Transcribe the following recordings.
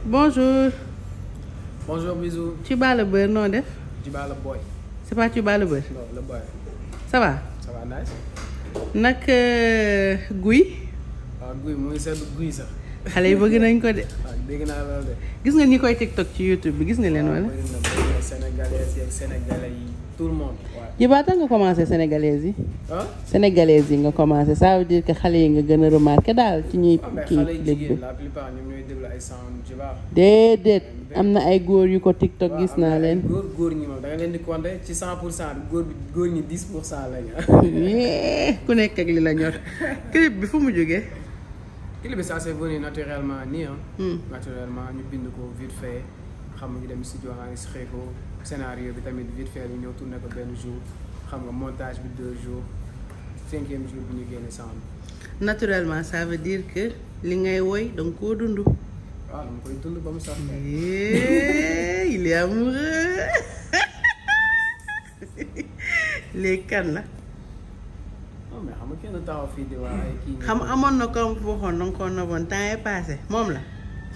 bonjour Bonjour bisous. tu bats le beurre noo def Tu bats le boy. c'est pas tu bats le beurre Non, le boy. ça va Ça va nice. nag euh, guy waaw guy mu ngi seetlu guy sax. xale yi bëgg nañ ko de waaw dégg naa loolu de. gis nga ñi koy tiktok ci youtube bi gis nga leen wala waaw bëri na bëri na sénégalais yi ak sénégalais yi tout le monde. waaw. jibaata nga commencé sénégalaise yi ah. sénégalaise yi nga commencé ça veut dire que xale yi nga gën a remarqué daal ci ñuy waaw mais kii xale yi lépp jigéen la plupart ñoom ñooy déglu ay sound tu vois. déedéet am na ay góor yu ko tiktok waaw, gis am na naa ay leen góor góor ñi moom da nga leen di compter ci 100 pour cent góor bi góor ñi 10 pour cent lañu. yee ku nekk ak li la ñor clip bi fu mu jógee clip bi ça c'est venu naturellement nii ah. Hmm. naturellement ñu bind ko vite fait xam nga ñu dem studio enregistré ko scénario bi tamit vite fait ñu ñëw tourné ko benn jour xam nga montage bi deux jours cinquième jour bi ñu génne sound naturellement ça veut dire que li ngay woy danga koo dund waaw dama koy dund ba mu sax yee il est amoureux léegi kan la non mais xam nga kenn taxaw fii di wax ay kii xam amoon na comme waxoon danga koo noboon temps est passé moom la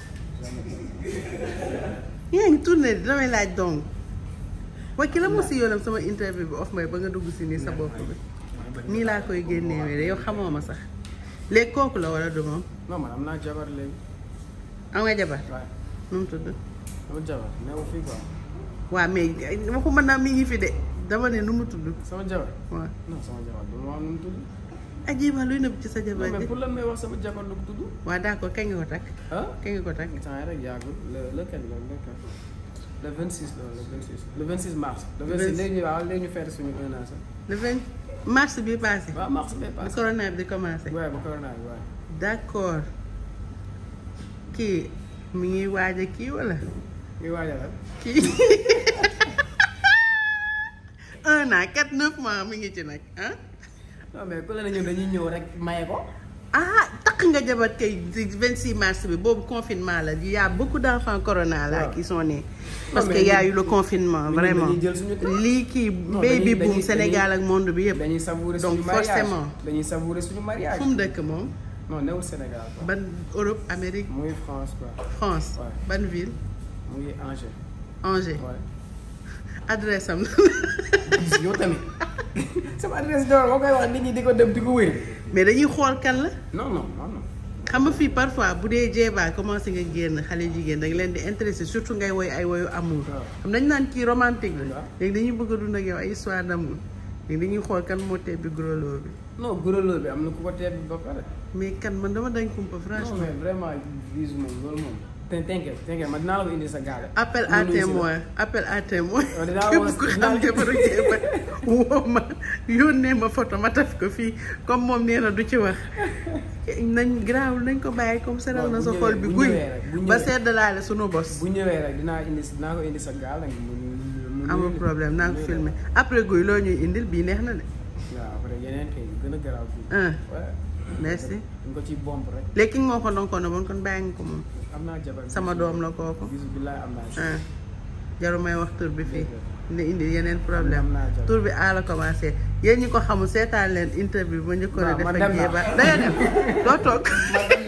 yaa ngi tourné di damay laaj dong waaye ki la moo si yoonam sama interview bi off may ba nga dugg si nii sa bopp bi nii laa koy génnewee de yow xamoo ma sax léegi kooku la wala du moom non man am naa jabar léegi am nga jabar waaye nu mu tudd sama jabar newu fii quoi waa mais waxuma naa mi ngi fi de dama ne nu mu tudd sama jabar waaw non sama jabar du ma wax nu mu tudd ajiba luy nëbb ci sa non jabar mais ji pour lan may wax sama jabar lu mu tudd waa d'accord kañ nga ko takk ah kañ nga ko takk temps yi rek yàggul le le kañ la le kañ le 26 la le 26 le 26 mars le 26 léegi ñu waaw léegi ñu fête suñu un an sax le 20 mars bi passé waaw mars bee bi passé corona bi di commencé waaye ba corona bi waaye d'accord kii mi ngi waaj a kii wala muy waajal ak kii un an quatre neuf mois mi ngi ci nag ah non mais ku la ne ñun dañuy ñëw rek maye ko ah takk nga jabar kay di 26 mars bi boobu confinement la il y a beaucoup d'enfants corona là waaw. qui sont nés parce Non, que mais y a ñun- eu le confinement mais ñun vraiment dañuy jël suñu temps. lii kii Non, baby dañuy- boom dañuy- Sénégal ak monde bi yëpp dañuy savourer Donc, suñu mariage forcément. dañuy savourer suñu mariage fu mu dëkk moom non newul Sénégal quoi ban Europe Amérique muy France quoi France Ouais. ban ville mu ngi Angers Angers waaye adresse am gis yow tamit sama adresse d'or moo koy wax nit ñi di ko dem di ko wér mais dañuy xool kan la non non non non xam nga fii parfois bu dee jeebaa commencé nga génn xale jigéen da nga leen di intéressé surtout ngay woy ay woyu amour waaw. xam dañ naan kii romantique la waaw. léegi dañuy bëgg a dund ak yow ay histoire d'amour léegi dañuy xool kan moo tebbi grolo bi non gërëloo bi am na ku ko teeb ba pare mais kan man dama dañ kumpa non franchement mais vraiment vise moom loolu moom te t'inquiète t'inquiète man dinaa la ko indi sa gaale appel à Mënuñu si la. témoin appel à témoin Waaw, dinaa képp woo- ku dinaa xam la- jabaru jeeba woo ma yónnee ma photo ma taf ko fii comme moom nee na du ci wax nañ garaawul nañ ko bàyyi comme seral Waaw, na bu sa ñëwee- xol bi bu guy ñëwee rek, bu ba ñëwee. sedd laale sunu bos bu ñëwee rek dinaa indi dinaa ko indi sa gaal rek mu mu amul mu- problème naa ko mu- filmé après guy loo ñuy indil bii neex na de waaw après yeneen kay yu gën a garaaw fii ah ouais merci dañ ko ciy bomb rek léegi ki nga moo ko doon ko bon kon bàyyi nga ko moom am naa jabar sama doom la kooku bisu billaay am naa ah jaru may wax tur bi fii ne indi yeneen am problème naa jabar tur bi a la commencé yéen ñi ko xamul seetaan leen interview ba njëkkoon a Waaw, def man ak dem naa. jéeba danga dem doo toog man dem